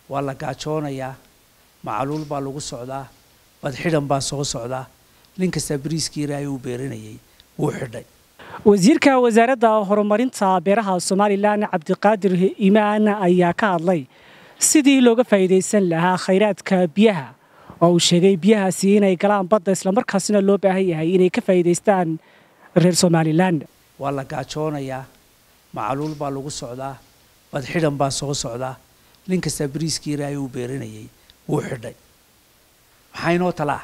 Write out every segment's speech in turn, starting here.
waa la gaajoonayaa macaluul baa lagu socdaa badxidhan baa soo socdaa nin kastaa bariiskii ilaahay uu beerinayay wuu xidhay wasiirka wasaaradda horumarinta beeraha somalilan cabdiqaadir imaan ayaa ka hadlay sidii looga faa'iidaysan lahaa khayraadka biyaha oo uu sheegay biyahaasi inay galaan badda islamarkaasina loo baahan yahay inay ka faa'iidaystaan reer somalilan waa la gaajoonayaa macaluul baa lagu socdaa badxidhan baa soo socdaa nin kastaa bariiskii ilaahay uu beerinayay wuu xidhay maxaa inoo talaa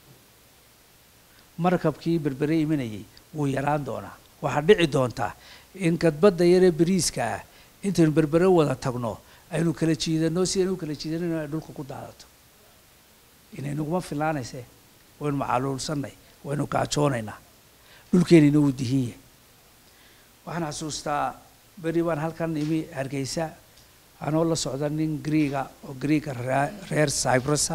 markabkii berbere imanayay wuu yaraan doonaa waxaa dhici doontaa in gadbadda yaree bariiska ah intaynu berbere wada tagno aynu kala jiidanno si aynu kala jiidanayno ay dhulka ku daadato inaynaguma filaanayse waynu macaluulsannay waynu gaajoonaynaa dhulkeenina wuu dihin yahay waxaan xasuustaa beri baan halkan imi hargeysa anoo la socda nin griiga oo griiga reer cyprusa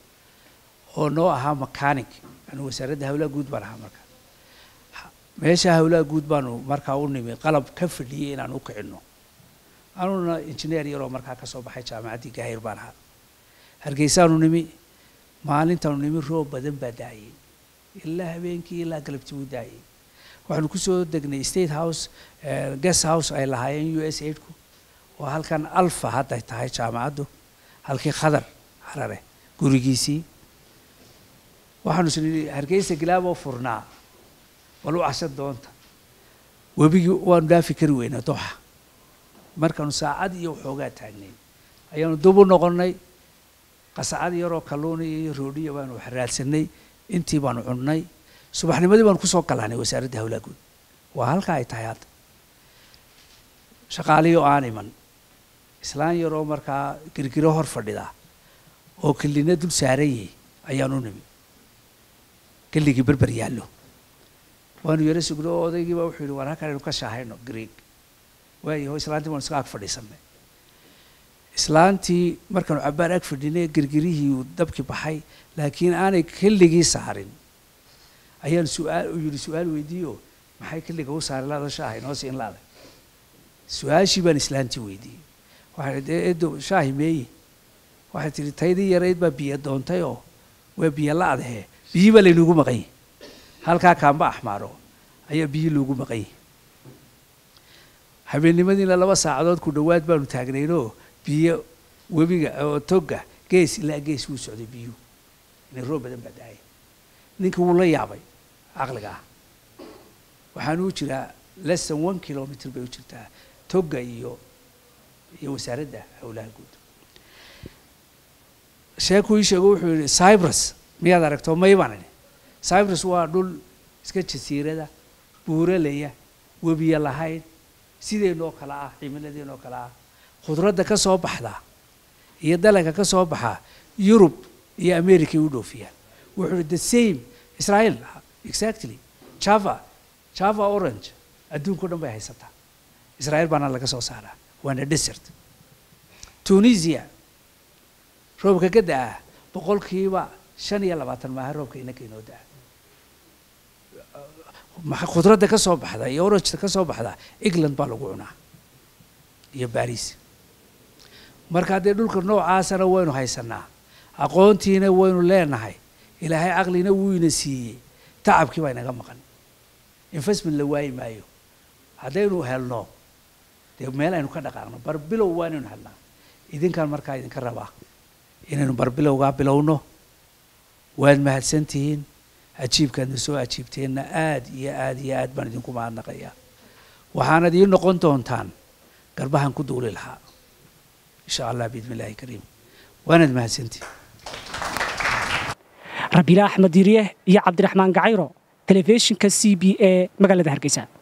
oo noo ahaa mechanic anu wasaaradda hawlaha guud baan ahaa marka meesha hawlaha guud baanu markaa u nimi qalab ka fadhiyey inaan u kicinno anuna injineer yaroo markaa ka soo baxay jaamacaddii gaahir baan ahaa hargeysaanu nimi maalintaanu nimi roob badan baa daayay ilaa habeenkii ilaa galabtii uu daayay waxaanu kusoo degnay state house guest house ay lahaayeen u s aidku oo halkan alfa hadday tahay jaamacaddu halkii khadar harare gurigiisii waxaanu isnii hargeysa gilaaboo furnaa bal u cashan doonta webigii waanu dhaafi kari weynaa dooxa markaanu saacad iyo waxoogaa taagnayn ayaanu dub u noqonnay qasacad yaroo kalluuna iyo roodhiya baanu wax raadsanay intii baanu cunnay subaxnimadii baanu kusoo galaanay wasaaradda hawlaha guud waa halkaa ay tahay hadda shaqaalihii oo aan iman islaan yaroo markaa girgiro hor fadhida oo kelina dul saaran yahay ayaanu nimi kelligii berber yaallo waanu yaro sugno oo odaygiiba wuxuu yidhi waan halkan aynu ka shaahayno greeg waayaho islaantii baanu iska ag fadhiisanay islaantii markaanu cabbaar ag fadhinay girgirihii uu dabkii baxay laakiin aanay kelligii saarin ayaan su-aal uu yidhi su-aal weydiiyo maxay kelliga u saari laada shaaha inoo siin laada su-aashii baan islaantii weydiiyey waxay dee edo shaahi meeye waxay tidhi taydii yarayd baa biyo doontay oo waa biyo la-dahe biyii baa laynugu maqan yahy halkaa kaamba axmaaro ayaa biyi loogu maqan yahy habeennimadiina laba saacadood ku dhowaad baanu taagnaynoo biyo webiga oo togga gees ilaa gees wuu socday biyuhu inay roob badan baa daaya ninka wuu la yaabay caqliga ah waxaanu u jiraa less than one kilomitr bay u jirtaa togga iyo iyo wasaaradda howlaha guud sheekuu ii sheego wuxuu yidhi cyprus miyaad aragto may baan idhi cyprus waa dhul iska jasiirada buuralaya webiya lahayn sideenoo kale ah cimiladeenoo kale ah khudradda ka soo baxda iyo dalanka ka soo baxa yurub iyo america ay u dhoofiyaan wuxuu ihi the same israel exactly java java orange adduunka o dhan bay haysataa israel baana laga soo saaraa waana desert tunisia roobka ka da-a boqolkiiba shan iyo labaatan maaha roobka inaka inoo da-a khudradda ka soo baxda iyo orangeta ka soo baxda england baa lagu cunaa iyo baris marka haddee dhulka noocaasana waynu haysanaa aqoontiina waynu leenahay ilaahay caqlina wuu ina siiyey tacabkii baa inaga maqan investment la waayi maayo haddaynu helno dee meel aynu ka dhaqaaqno barbilow waa inaynu helnaa idinkaan markaa idinka rabaa inaynu barbilowgaa bilowno waad mahadsantihiin ajiibkaadna soo ajiibteenna aad iyo aad iyo aad baan idinku mahadnaqayaa waxaanad ii noqon doontaan garbahan ku duuli lahaa insha allah biidni illahi kariim waanaad mahadsantihiin rabiila axmed diiriye iyo cabdiraxmaan gacayro telefishinka c b e magaalada hargeysa